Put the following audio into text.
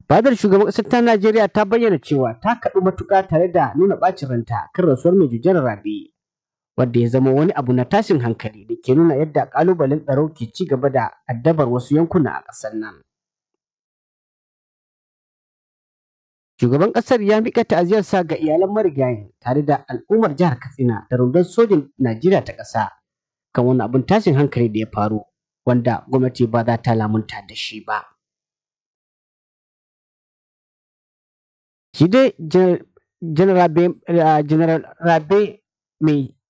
Fadar shugaban ƙasar ta Najeriya ta bayyana cewa ta kaɗu matuƙa tare da nuna ɓacin ranta kan rasuwar Major General Rabe, wanda ya zama wani abu na tashin hankali da ke nuna yadda ƙalubalen tsaro ke ci gaba da addabar wasu yankuna a ƙasar nan. Shugaban ƙasar ya miƙa ta'aziyarsa ga iyalan marigayin tare da al'ummar jihar Katsina da rundunar sojin Najeriya ta ƙasa kan wani abin tashin hankali da ya faru wanda gwamnati ba za ta lamunta da shi ba. Shi dai General Rabe mai